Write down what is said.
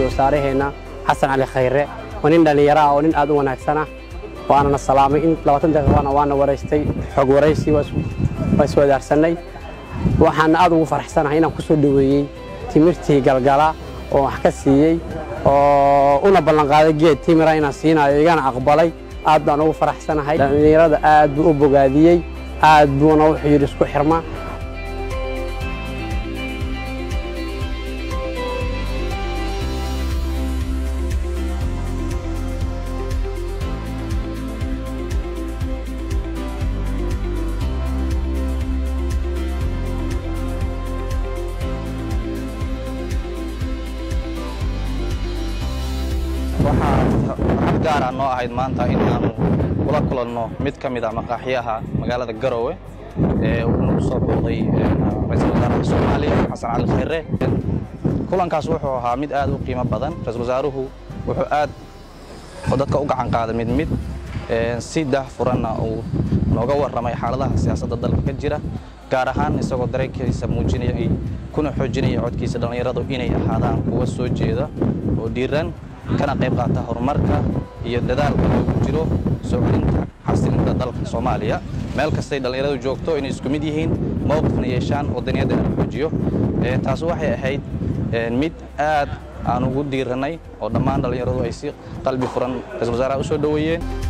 wasaaraheenna xasan cali khayre waa nin dhallinyaro ah oo nin aad u wanaagsan ah waanana salaamay in labaatan daqiiqana waana waraystay xog waraysi waa iswadaarsanay waxaana aad ugu faraxsanahay inaan ku soo dhoweeyey timirtii galgala oo wax ka siiyey oo una ballanqaaday geed timira inaan siinayo igana aqbalay aad baan ugu faraxsanahay dhallinyarada aad buu u bogaadiyey aad buuna wuxuu yidhi isku xirma waxaa gaara noo ahayd maanta in aanu kula kulanno mid ka mid a maqaaxyaha magaalada garoowe ee uu nagu soo booqday ra-iisul wasaaraha soomaaliya xasan cali khayre kulankaas wuxuu ahaa mid aad u qiimo badan ra-isul wasaaruhu wuxuu aad dadka u gacan qaaday mid mid si daahfuranna uu nooga warramay xaaladaha siyaasadda dalka ka jira gaar ahaan isagoo dareenkiisa muujinaya kuna xoojinaya codkiisa dhallinyaradu inay ahaadaan kuwa soo jeeda oo dhiiran kana qayb qaata horumarka iyo dadaalka loogu jiro soo celinta xasilinta dalka soomaaliya meel kastay dhallinyaradu joogto inay isku mid yihiin mowqifna yeeshaan wadaniyadda la xoojiyo taas waxay ahayd mid aad aan ugu dhiirannay oo dhammaan dhallinyaradu ay si qalbi furan ra-isul wasaaraha u soo dhoweeyeen